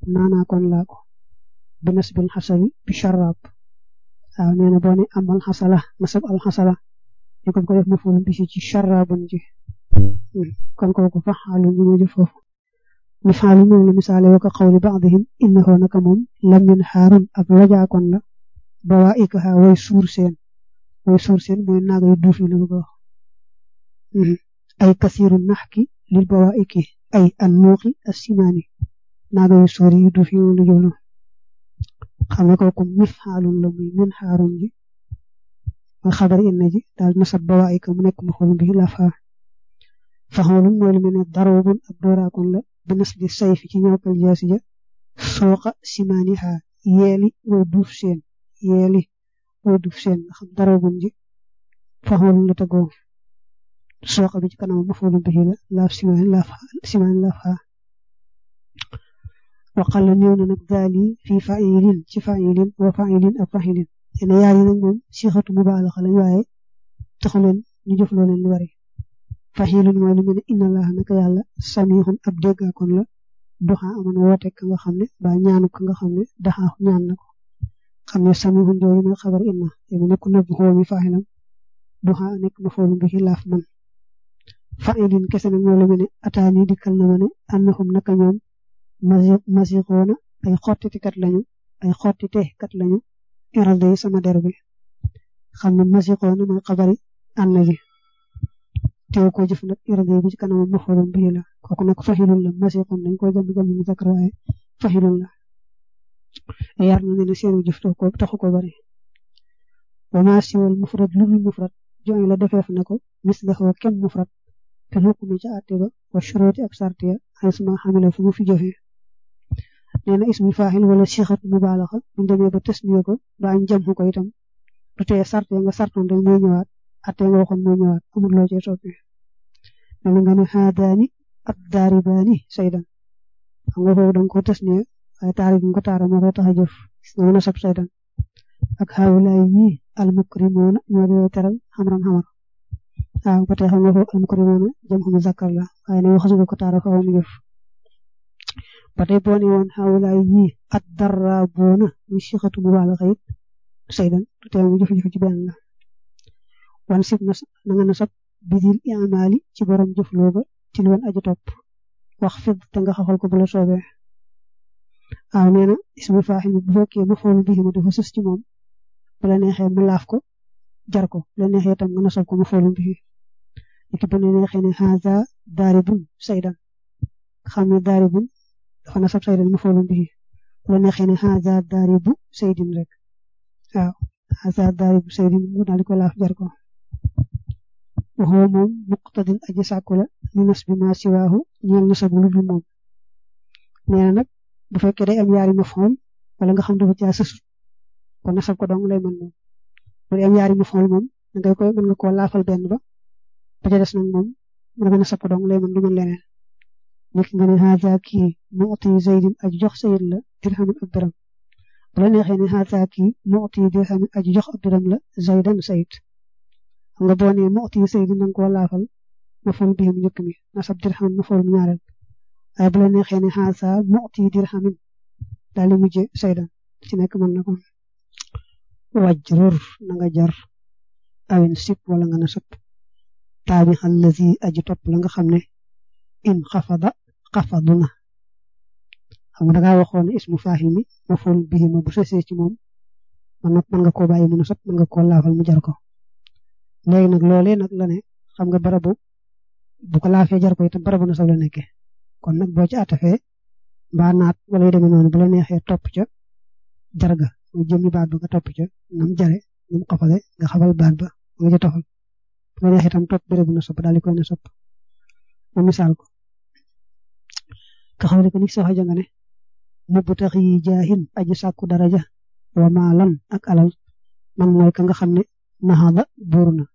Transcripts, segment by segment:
naanaa kon laa ko bi nasbil xasabi bi sharab waaw nee na boo ne amal xasala nasab al xasala ñu ko ko def mafoolu bi ci sharabun ji kon kooku fa xaalu ñu mujj foofu mi xaalu moom la misaale wa ko xawli baadihim innahu naka moom lamin xaarun ab lajaakoon la ba waa ikaha way suur seen way suur seen mooy naaga yu duuf yi la bëgg a wax ay kasiiru nax ki lil ba waa iki ay an nuuxi as simaani naaga yu suur yu duuf yi lu jëlu xam nga kooku mif xaalun la muy min xaarun ji mooy xabar inna ji daal nasab ba waa ika mu nekk ma xool bi la faa faxoolun mooy lu mel ne daroobun ab dooraakoon la bi nas di sayfi ci ñawkal jaasi ja sooqa simaani xaa yeeli way duuf seen yeeli way duuf seen nga xam daroobun ji faxoolun la tagoo sooqa bi ci kanam ma xool bi la laaf simaani laaf simaani laaf xaa waqala néew na nag daali fii failin ci failin wa failin ak failin ene yaar yi nag moom sixatu mubaalaxa lañ waaye taxu leen ñu jëfloo leen lu bari faxilun mooy lu mel ne inna allaha naka yàlla samihun ab déggaakoon la duxa amoon woote ka nga xam ne ba ñaanu ka nga xam ne daxaa ñaan na ko xam ne samihun jooju mooy xabar inna te mu nekk nëbb xoo mi faxilam duxa nekk ma foolu bi xilaaf man failin kese nag mooy lu mel ne ataani dikkal na ma ne annahum naka ñoom masixoona ay xottitikat lañu ay xottitekat lañu iralde yi sama der bi xam ne masixoona mooy xabari ànn ji teew ko jëf nag iralde bi ci kanam mafoolum bii la kooku nag faxilun la masixoon dañ koy jëm jëm mu zakar waaye faxilun la yar na ne seenu jëf taxu ko taxu ko bari wa ma siwal mufrad lu dul mufrad joxe la defeef na ko mis la xoo kem mufrad te xukumi ca àtte ba wa shuruti ak sartiya xay suma xamila fu mu fi jëfee nee na ismu faaxil wala sixat mubaalaxa ñu demee ba tasniya ko ba añ jam ko itam du tee sarte nga sartoon rek mooy ñëwaat atte nga waxoon mooy ñëwaat amul loo cee soppi nee na nga ne xaadaani ak daaribaani saydan xam nga foofu danga ko tasniya waaye taari bi nga ko taara moo koy tax a jëf nga nasab saydan ak xaawulaay ñi almukrimoona ñoo di teral xamran xamar waaw ba tey xam nga foofu almukrimoona jëm xam zakkar la waaye ne waxu nga ko taara faaw mu jëf ba tey boo ne woon xawlaay ñi at dara boona muy sixatu bu baala xëyit saydan du tee mu jëf-jëf ci benn la wan sib na na nga nasab bidil imaali ci borom jëf looba ci lu woon aju topp wax fid te nga xaxal ko bu la soobee waaw nee na ismu faaxil bu fekkee ma foolu bi ma dafa sës ci moom bu la neexee mu laaf ko jar ko bu la neexee itam nga nasab ko ma foolu bi iki bu la neexee ne haza daaribun saydan xam ne daaribun dafa nasab saydan ma foolu bi bu la neexee ne haza daaribu saydin rek waaw haza daaribu saydin mu daal di ko laaf jar ko waxoo moom muqtadin aji sàkku la ñu nas bi ma siwaahu ñeel nasabu lu dul moom nee na nag bu fekkee day am yaari maf'ul wala nga xam dafa caa sësut kon nasab ko dong lay mën moom bu dee am yaari maf'ul moom da ngay koy mën nga koo laafal benn ba ba ca des nag moom mën nga nasab ko dong lay mën du mën leneen nekk nga ne haza kii mu'ti zaydin aji jox sayid la dirhamin ab dërëm bu la neexee ne haza kii mu'ti dirhamin aji jox ab dërëm la zaydan sayid xam nga boo nee mu'ti zaydin da nga koo laafal maf'ul bihi mu njëkk mi nasab dirham maf'ul mu ñaareel waaye bu la neexee ne xaasa mu'ti dirhamin daal di mujje saydan ci nekk mën na ko wajrur na nga jar awin sip wala nga na sëpp taabi allazi aji topp la nga xam ne in xafada xafaduna xam nga dangaa waxoon ne ismu faaxil mi maful bihi ma bu sësee ci moom man nag mën nga koo bàyyi mu na sëpp mën nga koo laafal mu jar ko léegi nag loolee nag la ne xam nga barabu bu ko laafee jar ko itam barabu na sax la nekkee kon nag boo ci atafee mbaa naat wala yu demee noonu bu la neexee topp ca jarga mu jëmmi baat ba nga topp ca nam jare nam xafale nga xabal baat ba nga ca toxal bu la neexee itam topp bérébu na sopp daal di koy na sopp mu misaal ko ka xawle ko ni soxa ja nga ne mubbu tax yi jaahin aji sàkku daraja wa maalan ak alal man mooy ka nga xam ne naxada buur na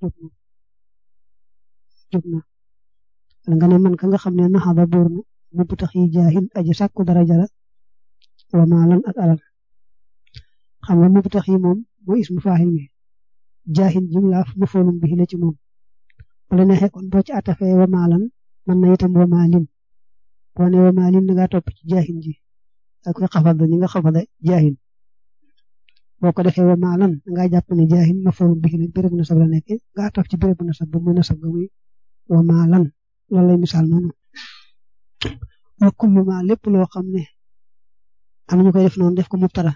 jóg na wala nga ne man ka nga xam ne naxada buur na mubbu tax yi jaahin aji sàkku daraja la wa maalan ak alal xam nga mubbu tax yi moom mooy ismu faaxil mi jaahin jumlaaf mafoolum bi la ci moom wala neexee kon boo ci atafee wa maalan man na itam wa maalin boo ne wa maalin da ngaa topp ci jaahin ji ak koy xafada ñi nga xafada jaahin boo ko defee wa maalan nga jàpp ne jaahin mafoolu bi nag béréb nasab la nekk nga taf ci béréb nasab ba muy nasab ga muy wa maalan loolu lay misaal noonu wa kullu ma lépp loo xam ne am nañu koy def noonu def ko mubtada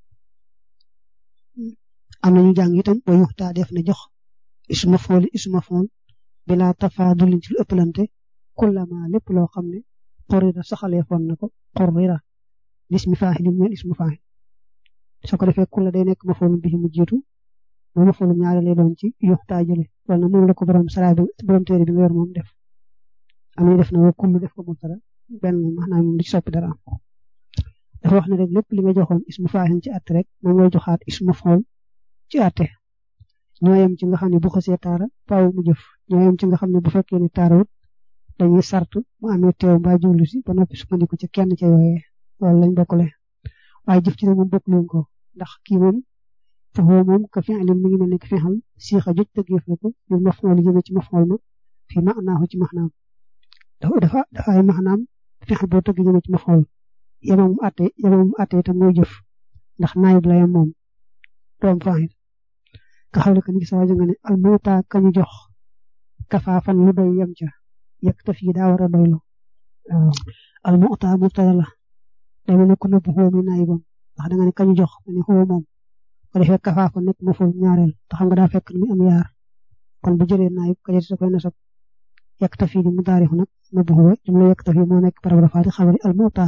am nañu jàng itam wa yuxtaa def na jox isma fooli isma fool bila tafaadulin ci lu ëppalante kullama lépp loo xam ne xorira saxalee foon na ko xorira ismi faahilin ñeel ismu faahil soo ko defee kulla day nekk mafoolum bi mu jiitu mooy mafoolum ñaare lay doon ci yuxtaa jële loolu nag moom la ko borom saraa bi borom téere bi nga yor moom def am nañu def na wa kullu def ko mubtada benn maanaam moom du ci soppi dara dafa wax ne rek lépp li nga joxoon ismu faahil ci àtte rek moom ngay joxaat ismu fool ci àtte ñoo yem ci nga xam ne bu xasee taara faaw mu jëf ñoo yem ci nga xam ne bu fekkee ni taarawut dañuy sartu mu amee teew mbaa jublu si ba noppi sukkandiku ci kenn ca yooyee loolu lañ bokkule waaye jëf ci ne moom bokk leen ko ndax kii moom foofu moom ka fi alim mi ngi mel ne ki fi xam siixa joj tëggeef la ko ñu maf'ul jëme ci maf'ul ma fi ma'naahu ci maxnaam dafa dafa dafa ay maxnaam fexe boo tëgg jëme ci maf'ul yemam mu àtte yemam mu àtte itam mooy jëf ndax naayib la yem moom doom faahil nga xam ne que ni sa wajo nga ne almawta kañu jox kafaafan lu doy yem ca yëg taf yi daa war a doylu almawta mubtada la day mel ne ku nëbb xoo mi naayibam ndax da nga ne kañu jox ma ne xoo moom ko defee kafaafan nekk ma foofu ñaareel te xam nga daa fekk mi am yaar kon bu jëlee naayib ka jël sa koy nasab yëg taf yi di mu daarixu nag nëbb xoo jumla yëg taf yi moo nekk barab rafaati xabari almawta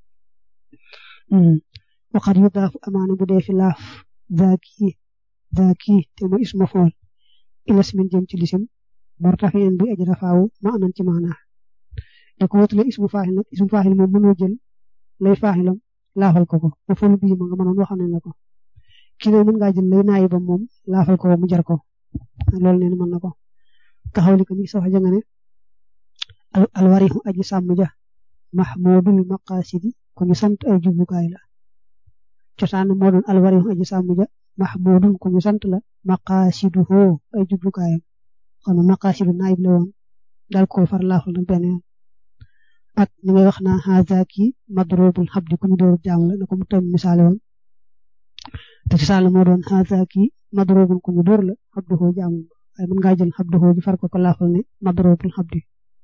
waxat yu daafu amaana bu dee fi laaf zaaki zaaki te mooy isma fool ilas min jëm ci lisim martafiin bi aj rafaawu ma anan ci maana da ko wutale ismu faahil nag ismu faahil moom mënoo jël lay faahilam laafal ko ko ba foolu bii ma nga mënoon waxal nañ la ko kii ne mën ngaa jël lay naayibam moom laafal ko mu jar ko loolu neen mën na ko taxaw li ko ni sa wax ja nga ne alwarihu aji sàmm ja mahmudul maqasidi ku ñu sant ay jublukaay la cosaan moo doon alwarihu aji sàmm ja mahmudun ku ñu sant la maqasiduhu ay jublukaayam kon maqasidu naayib la woon dal ko far laafal nag benn yoon ak ni ngay wax naa hazaki madrubul xabdi ku ñu dóor jaam la na ko mu tam misaale woon te cosaan moo doon hazaki madrubul ku ñu dóor la xabduhu jaam waaye mën ngaa jël xabduhu ji far ko ko laafal ne madrubul xabdi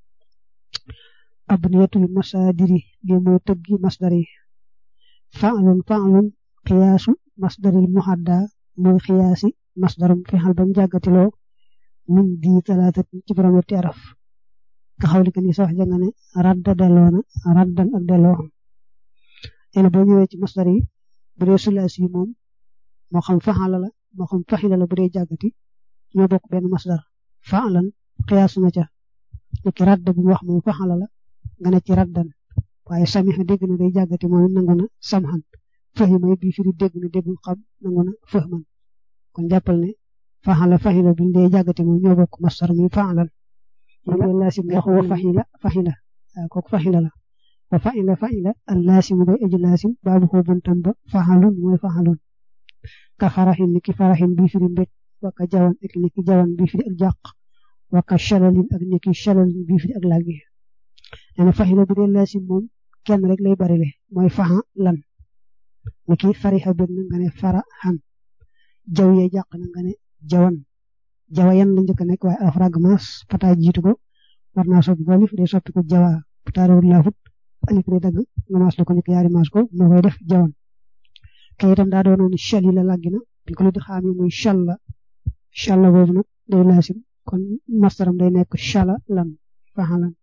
abniyatul masadiri li mooy tëggi masdar yi fa'lun fa'lun xiyaasu masdaril muhadda mooy xiyaasi masdarum fi xal bam jàggatiloo min di talaatat ci borom yetti araf nga xawli ka ni sa wax janga ne radda delloo na raddan ak delloo ene boo ñëwee ci masdar yi bu dee sulaasi yi moom moo xam faxala la moo xam faxila la bu dee jàggati ñoo bokk benn masdar fa'lan xiyaasu na ca niki radda bi wax moom faxala la nga ne ci raddan waaye samiha dégg na day jàggati moom nangu na samhan fahima it bi firi dégg na déggul xam nangu na fahman kon jàppal ne faxala faxila biñ dee jàggati moom ñoo bokk masdar mi fa'lan moom la laasim wax wa faxila faxila waaw kooku faxila la wa faxila faxila al laasim bay aji laasim baabu xoo buntam ba faxalun mooy faxalun ka faraxin ni ki faraxin bi firi mbég wa ka jawan ak ni ki jawan bi firi ak jàq wa ka shalalin ak ni ki shalalin bi firi ak laggi nee na faxila bu dee laasim moom kenn rek lay barile mooy faxa lan ni ki farixa bég na nga ne fara xan jaw yee jàq na nga ne jawan jawa yan la njëkk a nekk waaye alfrag maas pata jiitu ko war naa soppi ko alif day soppi ko jawa pataarewul laafut alif day dagg nga maas la ko njëkk yaari maas ko moo koy def jawan ke itam daa doonoon chal yi la làggi na biñ ko lu di xaami muy challa challa boobu nag day laasim kon mastaram day nekk chala lan faxalan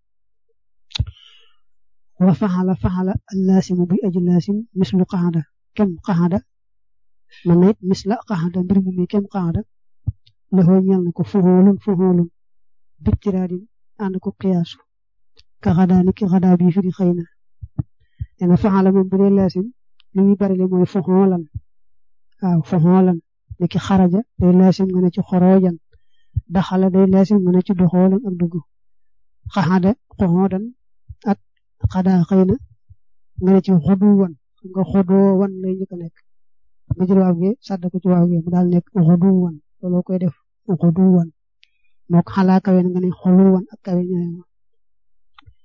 wa faxala faxala allaasimu buy aji laasim mislu qaxada kem qaxada man na it misla qaxada mbir mu mi kem qaxada lexoo ñel na ko fuxoolun fuxoolun bittiraadin ànd ko xiyaasu ka xadaa ni ki xadaa bii fi di xëy na nee na faxala moom bu dee laasim li muy bari le mooy fuxoolan waaw fuxoolan ni ki xaraja day laasim nga ne ci xoroojan daxala day laasim nga ne ci doxoolan ak dugg xaxada xoxoodan ak xadaa xëy na nga ne ci xoduwan nga xodoowan lay njëkk a nekk nga jël waaw gi sàdd ko ci waaw gi mu daal nekk xoduwan looloo koy def xuduwan moo ko xalaa kawe nga ne xoluwan ak kawe ñooy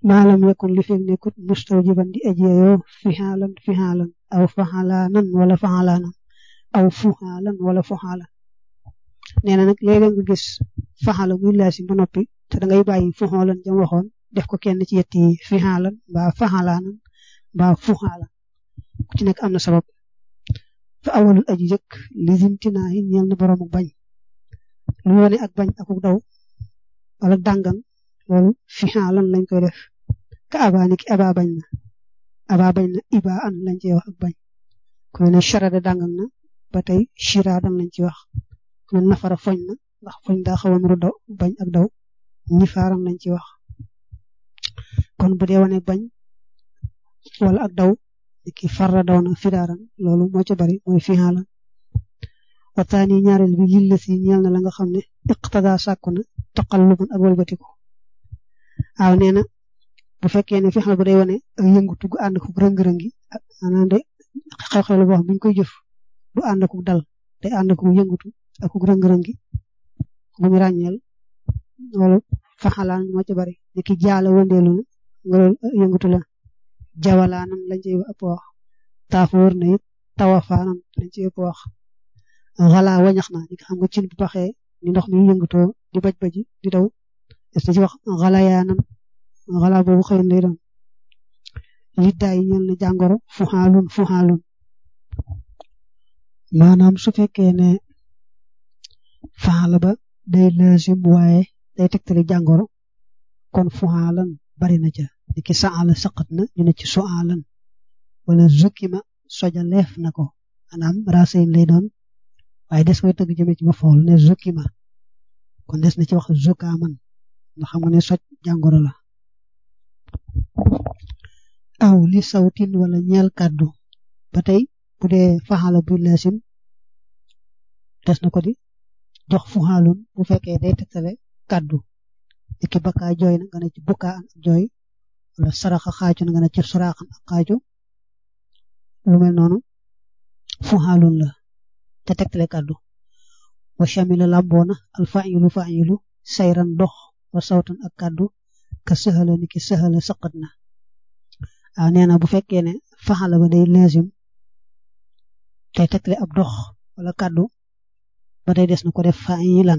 maalam yakun li fekk nekkut mustawjiban di ajiyoo fixaalan fixaalan aw faxalaanan wala faxalaanan aw fuxaalan wala fuxaalan nee na nag léeg-léeg nga gis faxala muy laasim ba noppi te da ngay bàyyi fuxoolan jam waxoon def ko kenn ci yett yi fixaalan mbaa faxalaanan mbaa fuxaalan ku ci nekk am na sabab fa awalul aji jëkk lisimtinaa yi ñeel na borom ak bañ lu wone ak bañ akuk daw wala dàngan loolu fixaalan lañ koy def ka abaa ni ki abaa bañ na abaa bañ na ibaa an lañ ciy wax ak bañ ku mel ne charade dàngan na ba tey chiraadan lañ ci wax ku mel nafara foñ na ndax foñ daa xaw a nuru daw bañ ak daw nifaaran lañ ci wax kon bu dee wane bañ wala ak daw ki farra daw na firaaran loolu moo ca bari mooy fixaalan waxtaani ñaareel bi lil la si ñeel na la nga xam ne iqtada sàkku na taqalluban ak walbatiku waaw nee na bu fekkee ne fexeel ba day wane ak yëngutu gu ànd ko rëng-rëngi ak maanaam de xew-xew la boo xam bu ñu koy jëf du ànd ko dal day ànd ko yëngutu ak ko rëng-rëngi bu ñu ràññeel loolu faxalaan moo ci bari ni ki jaala wëndeelu na nga loolu yëngutu la jawalaanan lañ ci ëpp wax taafoor na it tawafaanan lañ ci ëpp wax xalaa wañax na ñi nga xam nga cin bu baxee ni ndox mi yëngatoo di baj baji di daw est ci wax xalayaanan xalaa boobu xëy lay doon liddaay ñeel na jàngoro fuxaalun fuxaalun maanaam su fekkee ne faala ba day laasim waaye day tegtali jàngoro kon fuxaalan bari na ca ni ki saala saqat na ñu ne ci suaalan wala zukkima soja leef na ko maanaam racine lay doon waaye des koy tëgg jëme ci ma fool ne zukkima kon des na ci wax zukkaaman ndax xam nga ne soj jàngoro la aw li sawtin wala ñeel kàddu ba tey bu dee faxala bu laasim des na ko di jox fuxaalun bu fekkee day tegtale kàddu iki bakkaa jooy na nga ne ci bukkaa an ak jooy wala saraxa xaaju na nga ne ci suraaxan ak xaaju lu mel noonu fuxaalun la te tegtale kàddu wa shamila làmboona al fa'ilu fa'ilu sayran dox wa sawtan ak kàddu ka sëxala ni ki sëxala saqat na waaw nee na bu fekkee ne faxala ba day lazim tey tegtale ab dox wala kàddu ba tey des na ko def fa'ilan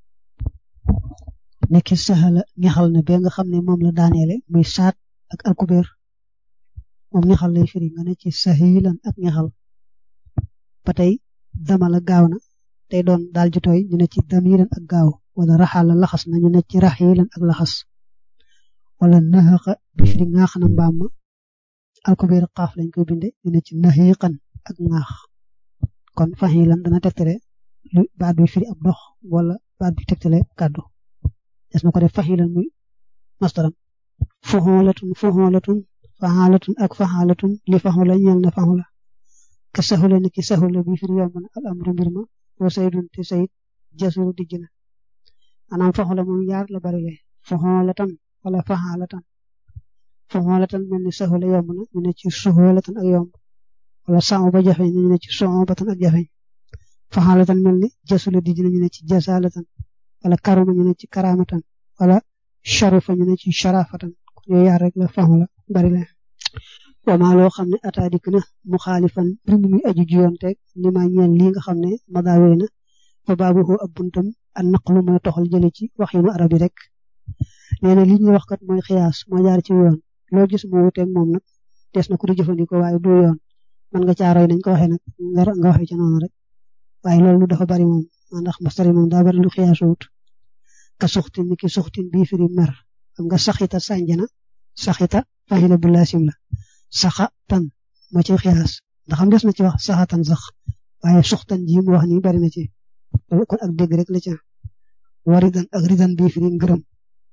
nekki saxala ñaxal na be nga xam ne moom la daaneele muy saat ak alkubeer moom ñaxal lay firi nga ne ci sahilan ak ñaxal ba tey damala gaaw na tey doon daal ju tooy ñu ne ci damiran ak gaaw wala raxala laxas na ñu ne ci raxilan ak laxas wala naxaqa bi firi ŋaax na mbaam ma alkubeer xaaf lañ koy binde ñu ne ci naxiqan ak ŋaax kon faxilan dana tegtale lu baat bi firi ab dox wala baat bi tegtale kàddu des na ko def faxilan muy mastaram fuxoolatun fuxoolatun faxaalatun ak faxaalatun li faxula ñeel na faxula ka saxula ni ki saxula bi firi yomb na al amru mbir ma wa saydun te sayid jasuru dijj na maanaam faxula moom yaar la bari le fuxoolatan wala faxaalatan fuxoolatan mel ni saxula yomb na ñu ne ci suxoolatan ak yomb wala saamu ba jafeñ ñu ne ci soobatan ak jafeñ faxaalatan mel ni jasula dijj na ñu ne ci jasalatan wala karuma ñu ne ci karamatan wala sharifa ñu ne ci sharafatan yooyu yaar rek la faxu la bari la wama loo xam ne ataa dikk na mu xaalifan mbir mu muy aju jiyoonteeg li ma ñeel lii nga xam ne madaawee na fa baabuhu ab buntam an naqlu mooy toxal jële ci wax yu arab yi rek nee na li ñuy wax kat mooy xiyaas moo jaar ci yoon loo gis mu wuteeg moom nag des na ko di jëfandikoo waaye du yoon man nga caaroy nañ ko waxee nag nga nga waxee ca noonu rek waaye loolu dafa bari moom ndax mastari moom daa bari lu xiyaasu wut ka suxtin ni ki suxtin bii firi mer xam nga saxita sànjana saxita fahila bu laasim la saxa tan moo ci xiyaas ndax xam des na ci wax saxatan sax waaye suxtan ji mu wax ni bari na ci kon ak dégg rek la ca waridan ak ridan bii firi ngërëm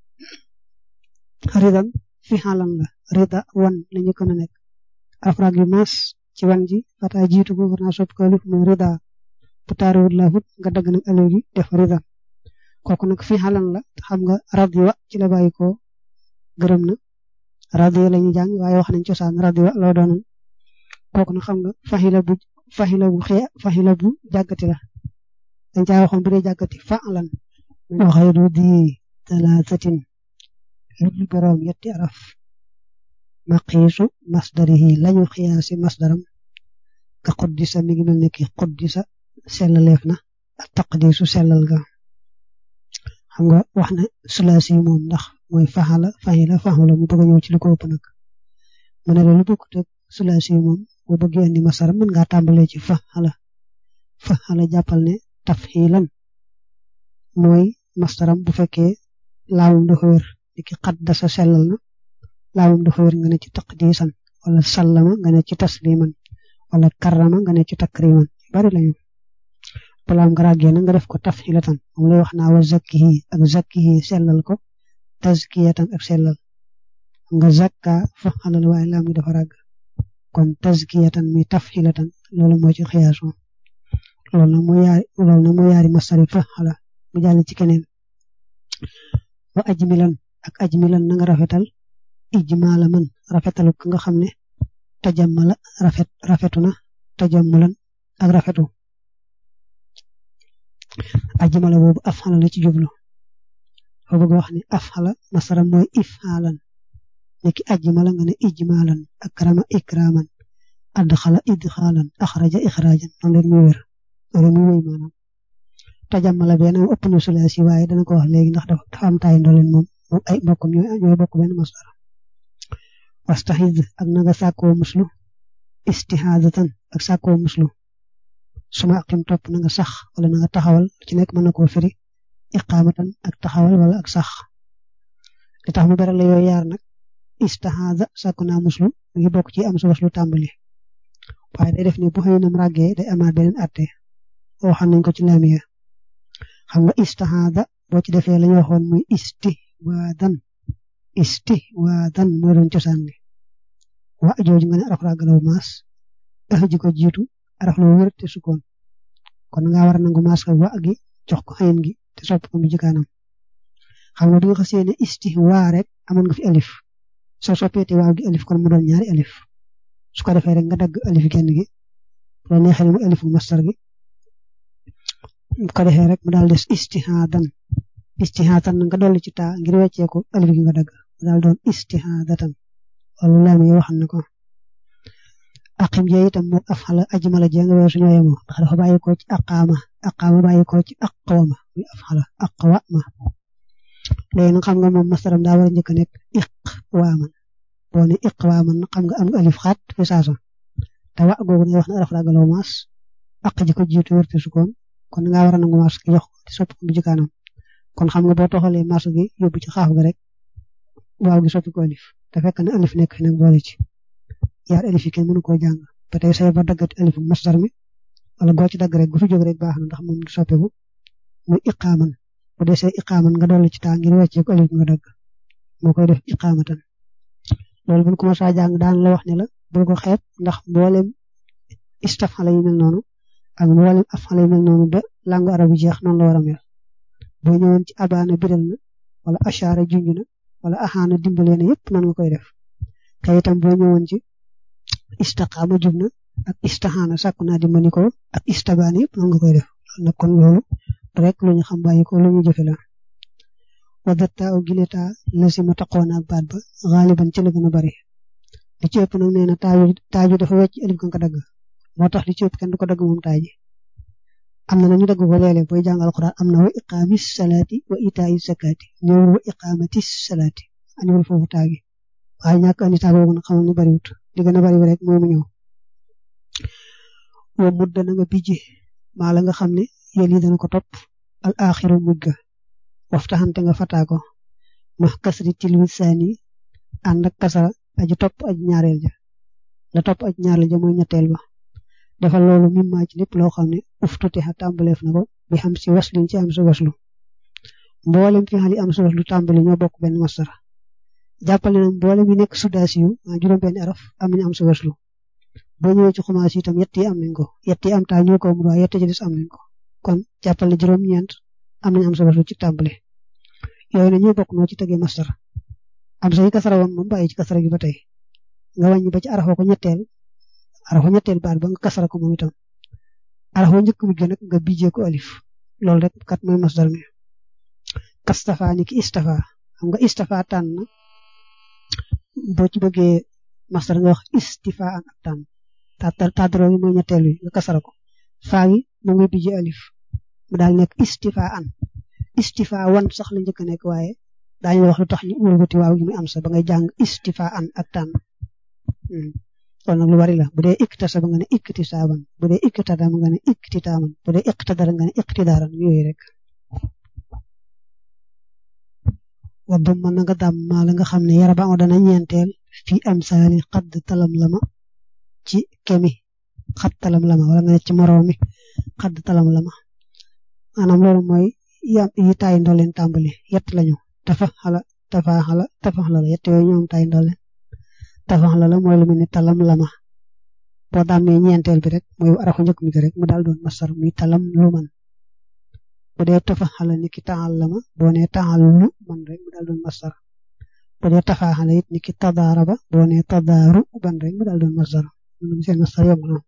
ridan fi xalan la rida wan la ñu kon a nekk afraag yu maas ci wan ji fata jiitu ko war naa sopp ko lif mooy rida bu taaruwut laafut nga dagg nag aloo gi def ridan kooku nag fi xalan la xam nga radiwa ci la bàyyi ko gërëm na radiwa la ñuy jàng waaye wax nañ cosaan radiwa loo doonoon kooku nag xam nga faxila bu faxila bu xee faxila bu jàggati la dañ caa waxoon bu dee jàggati fa'lan wa xayru di talaatatin lu boroom yetti araf maqiisu masdarihi lañu xiyaasi masdaram ka xuddisa mi ngi mel ne ki xuddisa sellaleef na ak taqdiisu sellal ga xam nga wax na sulaasi moom ndax mooy faxala faxila faxula mu bëgg a ñëw ci lu ko ëpp nag mu ne loolu bokkut ak sulaasi moom boo bëggee andi masdar mën ngaa tàmbalee ci faxala faxala jàppal ne tafxilan mooy masdaram bu fekkee laamum dafa wér ni ki xaddasa sellal na laamum dafa wér nga ne ci taqdiisan wala sallama nga ne ci tasliman wala karrama nga ne ci takriman bari lañu balaam nga ràggee na nga def ko tafxilatan moom lay wax naa wa zakkihi ak zakkihi sellal ko tazkiyatan ak sellal nga zakka fa xalal waaye laam gi dafa ràgg kon tazkiyatan mi tafxilatan loolu moo ci xiyaaso loolu nag moo yaari loolu nag moo yaari masari fa xala mu jàll ci keneen wa ajmilan ak ajmilan na nga rafetal ijmaala man rafetalu ka nga xam ne tajammala rafet rafetu na tajammulan ak rafetu ajmala boobu afxala la ci jublu foo bëgg wax ne afxala masara mooy ifxaalan niki ajmala nga ne ijmaalan akrama ikraman adxala idxaalan axraja ixrajan noonu leen muy wér loolu muy wéy maanaam tajammala benn moom ëpp na sulaasi waaye dana ko wax léegi ndax dafa am taay ndoleen moom moom ay mbokkam ñooy ñooy bokk benn masdar wastaxiz ak na nga sàkkoo muslu istihaadatan ak sàkkoo muslu suma aqim topp na nga sax wala na nga taxawal ci nekk mën na koo firi iqaamatan ak taxawal wala ak sax li tax mu beral la yooyu yaar nag istihaada sàkku naa muslu mu ngi bokk ci am su waslu tàmbali waaye day def ni bu xëy nam ràggee day amaat beneen atte waxoon nañ ko ci laamiya xam nga istihaada boo ci defee lañu waxoon muy istihwaadan istihwaadan moo doon cosaan li wa jooju nga ne araf ràggalaw maas ax ji ko jiitu araf la wér te sukkoon kon nga war a nangu maas ka wa gi jox ko xayin gi te sopp ko mu jikaanam xam nga bi nga xasee ne istihwaa rek amoon nga fi alif soo soppeete waaw gi alif kon mu doon ñaari alif su ko defee rek nga dagg alif genn gi bu la neexee mu alifu mastar gi bu ko defee rek mu daal des istihaadan istihaadan nga dolli ci taa ngir wecceeku alif gi nga dagg mu daal doon istihaadatan loolu laam yi waxal na ko aqim jee itam moog afxala ajmala jee nga weesu ñoo yemoo ndax dafa bàyyi ko ci aqaama aqaama bàyyi ko ci aqwama muy afxala aqwama léegi nag xam nga moom mastaram daa war a njëkk a nekk iqwaaman boo ne iqwaaman xam nga am nga alif xaat fi saasa te wa googu ne wax na araf ragalaw maas aq ji ko jiitu wërte sukkoon kon nga war a nangu maas ki jox ko te sopp ko bu jikaanam kon xam nga boo toxalee maas gi yóbbu ci xaaf ga rek waaw gi soppi ko alif te fekk na alif nekk fi nag boole ci yaar alif yi kenn mënu koo jàng ba tey say ba daggati alifu masdar mi wala goo ci dagg rek gu fi jóg rek baax na ndax moom du soppeeku muy iqaaman bu dee say iqaaman nga dolli ci taa ngir wàccee ko alif nga dagg moo koy def iqaamatan loolu buñ commencé a jàng daan la wax ne la bul ko xeeb ndax mboolem istafala yu mel noonu ak mboolem afala yu mel noonu ba langue arabe yi jeex noonu la war a mel boo ñëwoon ci abaana biral na wala ashaara junj na wala axaana dimbalee na yëpp noonu nga koy def kay itam boo ñëwoon ci istaqaama jub na ak istaxaana sàkku naa dimbali ko ak istabaana yëpp noonu nga koy def nag kon loolu rek lu ñu xam bàyyi ko lu ñu jëfe la wadatta aw gileta lasima taqoona ak baat ba xaaliban ci la gën a bari li ci ëpp nag nee na taaju taaju dafa wecc alif ga nga dagg moo tax li ci ëpp kenn du ko dagg moom taaji am na nañu dagg ko léeg-léeg booy jàngal Alxuraan am na wa iqaamis salaati wa itaayi zakaati ñëwul wa iqaamatis salaati aniwul foofu taagi waaye ñàkk andi taag boobu nag xamal ni bariwut li gën a bari rek mooy mu ñëw wa mudda na nga bijji maa la nga xam ne yéen yi dana ko topp al axiru mujj ga waftaxante nga fataa ko max kasri tilwi saani ànd ak kasara aji topp aji ñaareel ja la topp aji ñaareel ja mooy ñetteel ba defal loolu mimmaa ci lépp loo xam ne uftuti xa tàmbaleef na ko bi xam si waslin ci am si waslu mboolem fi xali am si waslu tàmbali ñoo bokk benn masdar jàppale na mboolem yi nekk sudaasi yu maa juróom benn araf am nañu am si waslu boo ñëwee ci xumaas yi itam yett yi am nañ ko yett yi am taa ñoo ko amul waaye yett ci des am nañ ko kon jàppale juróom-ñeent am nañu am si waslu ci tàmbali yooyu na ñuy bokk noo ci tegee masdar am sa yi kasara woon moom bàyyi ci kasara gi ba tey nga wàññi ba ci arafoo ko ñetteel arafoo ñetteel baat ba nga kasara ko moom itam arafoo njëkk mujj nag nga bijjee ko alif loolu rek kat mooy masdar mi kastafa ni ki istafa xam nga istafa tànn boo ci bëggee masdar nga wax istifaan ak tànn tàddaroo gi mooy ñetteel wi nga kasara ko faa gi moom ngay bijji alif mu daal nekk istifaan istifa wan sax la njëkk a nekk waaye daañu wax lu tax ñu wëlbati waaw gi muy am sa ba ngay jàng istifaan ak tànn kon nag lu bari la bu dee iktasa ba nga ne iktisaaban bu dee iktada ba nga ne iktitaaman bu dee iqtadara nga ne iqtidaaran yooyu rek waddu mën na nga dam maa la nga xam ne yara ba dana ñeenteel fii am saali xadd talam lama ci kemi xat talam lama wala nga ne ci moroomi xadd talam lama maanaam loolu mooy yi taay ndooleen tàmbali yett lañu tafa xala tafa xala tafa xala la yett yooyu ñoom taay ndooleen tafa xala la mooy lu mel ni talam lama boo dammee ñeenteel bi rek mooy arafu njëkk mi rek mu daal doon masar muy talam lu man bu dee tafa xala ni ki taxal lama boo nee taxal lu man rek mu daal doon masar bu dee tafa xala it ni ki tadaaraba boo nee tadaaru ban rek mu daal doon masar mu seen masar yomb na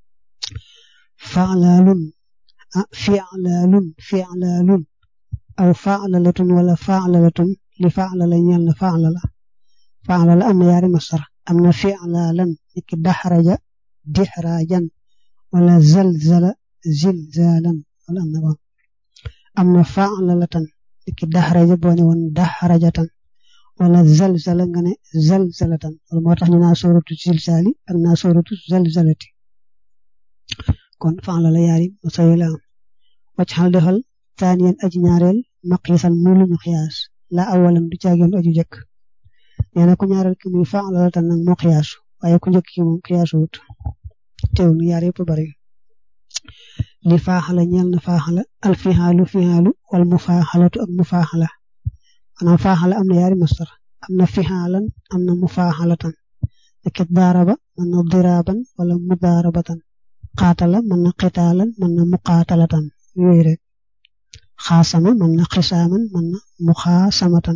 fa'lalun fi'lalun fi'lalun aw fa'lalatun wala fa'lalatun li fa'lala ñeel na fa'lala fa'lala am na yaari masar am na fi'lalan niki daxraja dixrajan wala zalzala zilzalan wala am na ba am na fa'lalatan niki daxraja boo ne woon daxrajatan wala zalzala nga ne zalzalatan wala moo tax ñu naa sooratu zilzali ak naa sooratu zalzalati kon fa'lala yaari masar la am wacc xal defal taaniyan aji ñaareel maqiisan muy lu ñu xiyaas la awalan du caageen aju jëkk nee na ku ñaareel ki muy fa'lala tan nag moo xiyaasu waaye ku njëkk ki moom xiyaasu wut teew nu yaar yëpp bari li faaxala ñeel na faaxala al fixaalu fixaalu wal mu faaxalatu ak mu faaxala maanaam faaxala am na yaari masdar am na fixaalan am na mu faaxalatan niki daaraba mën na diraaban wala mu daarabatan xaatala mën na xitaalan mën na muqaatalatan yooyu rek xaasama mën na xisaaman mën na muxaasamatan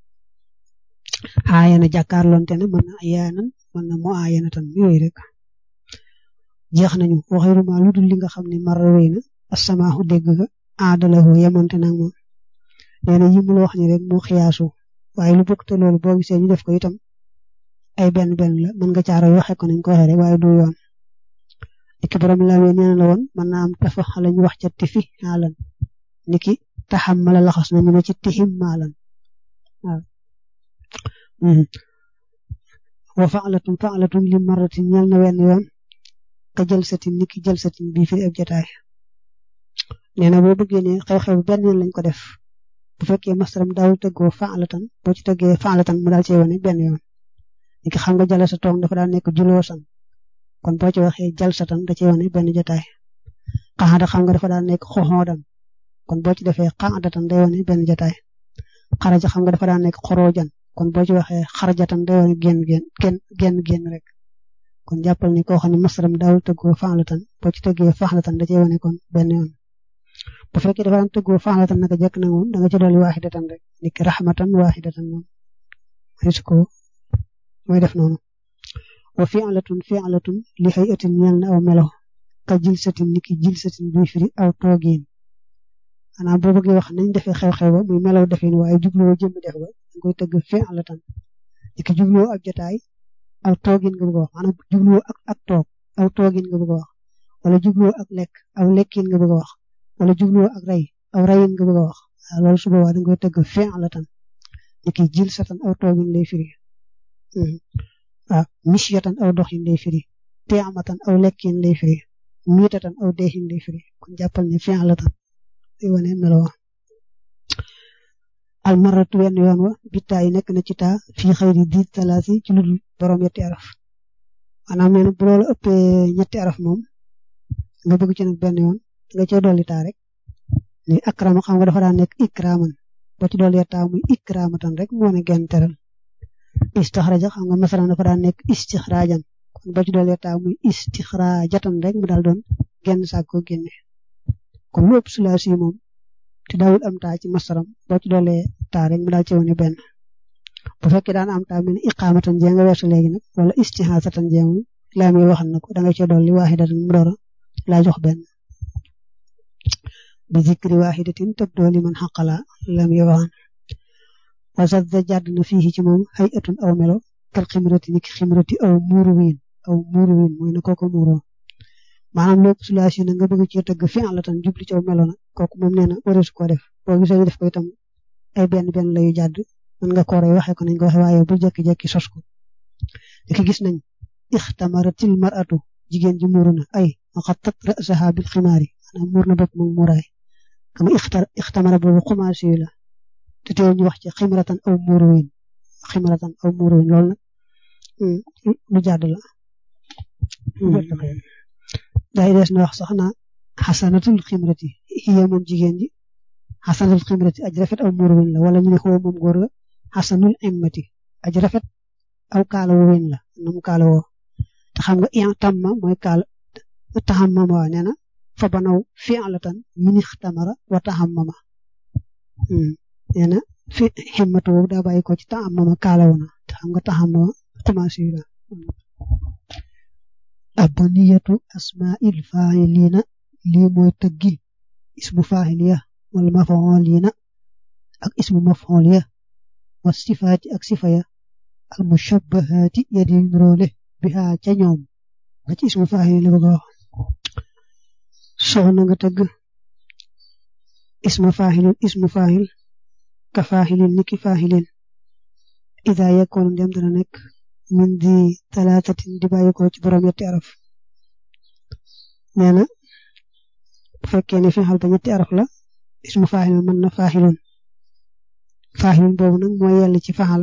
aayana jàkkaarloonte ne mën na ayaanan mën na mu aayanatan yooyu rek jeex nañu waxiruma lu dul li nga xam ne mara wéy na asamaaxu dégg ga aadalahu yemonte nag moom nee na yi mu la wax ni rek moo xiyaasu waaye lu bokk te loolu boo gisee ñu def ko itam ay benn benn la mën nga caaro waxe ko nañ ko waxee rek waaye du yoon niki borom la wee nee na la woon mën naa am tafa xala ñu wax ca tifi xaalan niki taxam mala laxas na ñu ne ci tixim maalan waaw wa fa'latun fa'latun li marratin ñal na wenn yoon ka jël satin niki jël satin bii fi ab jotaay nee na boo bëggee ne xew-xew benn yoon lañ ko def bu fekkee masaram daawul tëggoo fa'latan boo ci tëggee fa'latan mu daal cee wane benn yoon niki xam nga jala sa toog dafa daan nekk juloosan kon boo ci waxee jal satan da cee wane benn jotaay xaxada xam nga dafa daan nekk xoxoodan kon boo ci defee xaadatan day wane benn jotaay xaraja xam nga dafa daan nekk xoroojan kon boo ci waxee xarajatan day wane génn génn génn génn génn rek kon jàppal ni koo xam ne masaram daawul tëggoo fa'latan boo ci tëggee fa'latan da cee wane kon benn yoon bu fekkee dafa daan tëggoo fa'latan naka jekk na moom da nga ci dolli waaxidatan rek niki raxmatan waaxidatan moom ko mooy def noonu wa fi'latun fi'latun li hay'atin ñeel na aw melo ka jilsatin niki jilsatin buy firi aw toogiin xanaa boo bëggee wax nañ defee xew-xew ba muy melaw defin waaye jubloo jëmm def ba da koy tëgg fi'latan niki jubloo ak jotaay aw toogin nga bëgg a wax maanaam jubloo ak ak toog aw toogin nga bëgg a wax wala jubloo ak lekk aw lekkin nga bëgg a wax wala jubloo ak rey aw reyin nga bëgg a wax waaw loolu su boobaa da koy tëgg fi'latan niki jilsatan aw toogin lay firi waaw mishyatan aw doxin lay firi tiamatan aw lekkin lay firi miitatan aw deexin lay firi kon jàppal ne fi'latan day wane melo almaratu wenn yoon wa bitaa yi nekk na ci taa fii xëyri di talaasi ci lu dul borom yetti araf maanaam nee na bu loolu ëppee ñetti araf moom nga bëgg ci nag benn yoon nga cee dolli taa rek ni akrama xam nga dafa daan nekk ikraman boo ci dolli taa muy ikramatan rek moo ne genn teral istixraja xam nga masalan dafa daan nekk istixrajan kon boo ci dolli taa muy istixrajatan rek mu daal doon genn saak ko génne kon lu ëpp sulaasi yi moom te daawul am taa ci masaram boo ci doolee taa rek mu daal ci wane benn bu fekkee daan am taa mel ni iqaamatan jee nga weesu léegi nag wala istihaasatan jee moom laa muy waxal na ko da nga cee dolli waaxidatan mu door a laa jox benn bi zikri waaxidatin tab dooli man xaqala la muy waxaan wasat da jàdd na fii ci moom hay atun aw melo kal ximrati ni ki ximrati aw muuru wiin aw muuru wiin mooy na kooko muuroo maanaam lépp sulaasi na nga bëgg cee tëgg fi la tan jubli ci aw melo na kooku moom nee na wareesu ko def boo gisee ñu def ko itam ay benn benn layu jàdd mën nga kooree waxee ko nañ ko waxee waaye bu jekki-jekki sos ko diki gis nañ ixtamaratil maratu jigéen ji muuru na ay xattat rasaha bil ximaari maanaam muur na bopp moom muuraay kama ixtamara boobu xumaasi la te teew ñu wax ci ximratan aw muuru wiin ximratan aw muuru wiin loolu nag lu jàdd la day des na wax sax na xasanatul ximrati hiya moom jigéen ji xasanatul ximrati aj rafet aw muuru wiin la wala ñu ne xoo moom góor ga xasanul immati aj rafet aw kaala wu wiin la na mu kaala woo te xam nga ian tamma mooy kaala taxammama waa nee na fa banaw fi'latan min ixtamara wa taxammama nee na fi ximmatu boobu daa bàyyi ko ci taxammama kaala wu na te xam nga taxammama commencé la abniyatu asmaa'il faa'iliina lii mooy tëggi ismu faa'iliya wala maf'uliina ak ismu maf'uliya wa sifaati ak sifaya al mushabbahaati yadi nuróole biha ca ñoom nga ci ismu faa'il la bëgg a wax soxna nga tëgg ismu faa'ilin ismu faa'il ka faa'ilin niki faa'ilin ida yakkoon dem dana nekk min di talaatatin di bàyyi ko ci borom ñetti araf nee na bu fekkee ne fi xal ba ñetti araf la ismu faa'il mën na faa'ilun faa'ilun boobu nag mooy yell ci faxala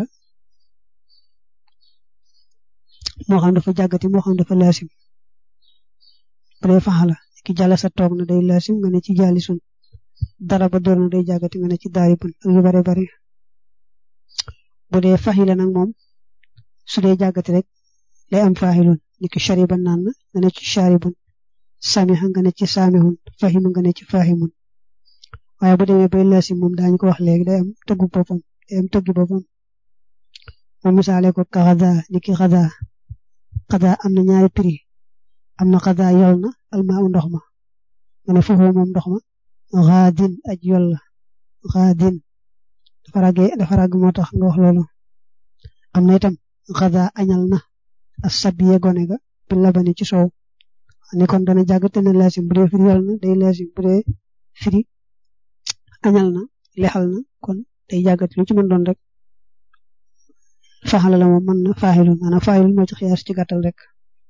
moo xam dafa jàggati moo xam dafa laasim bu dee faxala ki jàlla sa toog na day laasim nga ne ci jaalisun dara ba door na day jàggati nga ne ci daaribun ak yu bare bare bu dee faxila nag moom su dee jàggati rek lay am faxilun ni ki shariban naan na nga ne ci sharibun samiha nga ne ci samihun fahima nga ne ci fahimun waaye bu demee bay laasim moom daañu ko wax léegi day am tëggu boppam day am tëggi boppam moom misaale ko ka xada ni ki xada xada am na ñaari prix am na xada yol na almaa u ndox ma nga ne foofu moom ndox ma xaadin aj yol la xaadin dafa ràggee dafa ràgg moo tax nga wax loolu am na itam xada añal na as sabiye gone ga bi labani ci soow ne kon dana jàgg te ne laasim bu dee firi yol na day laasim bu dee firi añal na lexal na kon day jàggat lu ci mën doon rek faxala la moom mën na faaxilun maanaam faaxilun moo ci xiyaas ci gàttal rek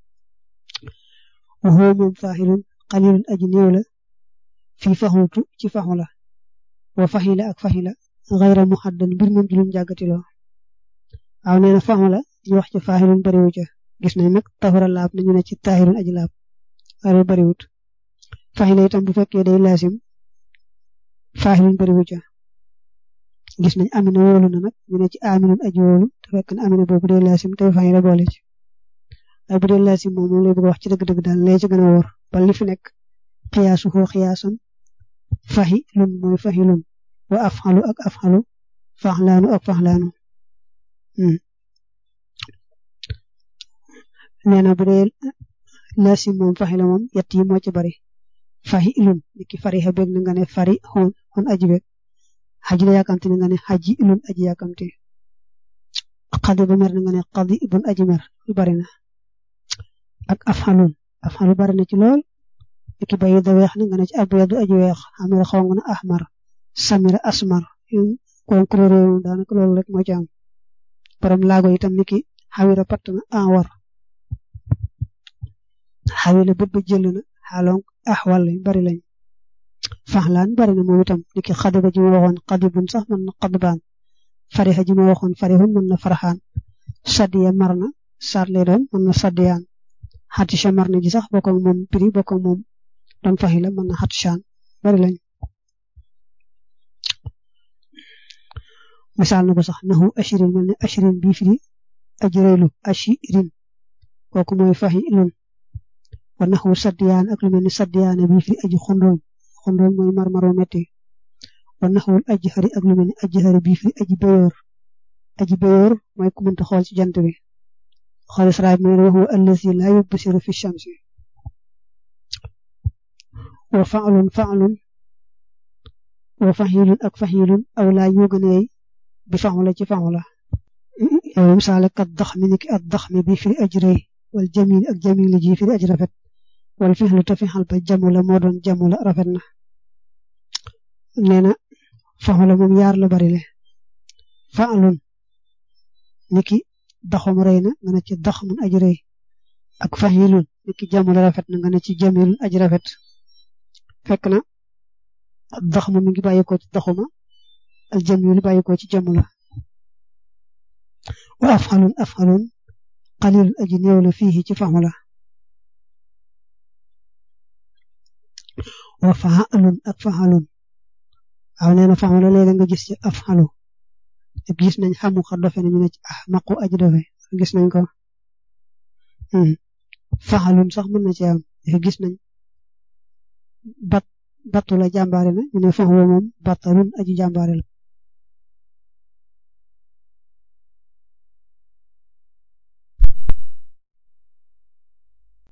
waxoo moom faaxilun xalilun aji néew la fii faxutu ci faxu la wa faxila ak faxila xayra muxaddan mbir moom julum jàggatiloo waaw nee na faxu la ñu wax ci faaxilun bariwu ca gis nañ nag taxura laab nañu ne ci taaxirun aji laab waaye bariwut faxila itam bu fekkee day laasim faaxilun bariwu ca gis nañ amina wóolu na nag ñu ne ci aminun aji wóolu te fekk na amina boobu dee laasim te faxi la boole ci waaye bu dee laasim moom moom lay bëgg wax ci dëgg-dëgg daal lee ci gën a wóor ba li fi nekk xiyaasu xoo xiyaasan faxi lun mooy faxi lun wa afxalu ak afxalu faxlaanu ak faxlaanu nee na bu dee laasim moom faxi la moom yett yi moo ci bari faxi ilun niki fari xa beeg na nga ne fari xon xon aji beeg xaji la yàkkamti na nga ne xaji ilun aji yàkkamti xadi ba mer na nga ne xadi ibun aji mer lu bari na ak afxalun afxalu bari na ci lool niki bayi da weex na nga ne ci abyadu aji weex xamira xong na ahmar samira asmar kon couleur yooyu daanaka loolu rek moo ci am borom laago itam niki xawira patt na anwar xawila bët ba jël na xaalong axwal bari lañ faxlaan bari na moom itam niki xadiba ji ma waxoon xadibun sax mën na xadbaan farixa ji ma waxoon farixun mën na farxaan sadiya mar na saat lay doon mën na sadiyaan xatisha mar na ji sax bokk ak moom prix bokk ak moom doon faxi la mën na xatishaan bari lañ misaal na ko sax naxu ashirin mel ne ashirin bii firi ajirelu ashirin kooku mooy faxi ilun wa naxu sadiyaan ak lu mel ni sadiyaana bii firi aji xondooñ xondooñ mooy marmaro metti wa naxul aji xari ak lu mel ni aji xari bii firi aji béyoor aji béyoor mooy ku mënta xool ci jant bi xool saraay mooy waxu allazi laa yubsiru fi shamsi wa fa'lun fa'lun wa fahilun ak fahilun aw laa ñoo gën a yey bi faxu la ci faxu la yow misaale kat dax mi ni ki at dax mi bi firi ajri wal jamil ak jamil ji firi aj rafet wal fixlu te fixal ba jamu la moo doon jamu la rafet na nee na faxu la moom yaar la bari le faalun niki daxum rëy na nga ne ci dax mun aj rëy ak faxilun niki jamu la rafet na nga ne ci jamilun aj rafet fekk na dax mu mi ngi bàyyi ko ci daxuma al jamilu bàyyi ko ci jamu la wa afxalun afxalun qalilun aji néew la fii ci faxu la wa faalun ak faxalun waaw nee na faxu la léeg-léeg nga gis ci afxalu te gis nañ xamu xa dofe nañu ne ci ah maqu aji dofe gis nañ ko faxalun sax mën na ci am te gis nañ bat battu la jàmbaare na ñu ne faxu moom battalun aji jàmbaare la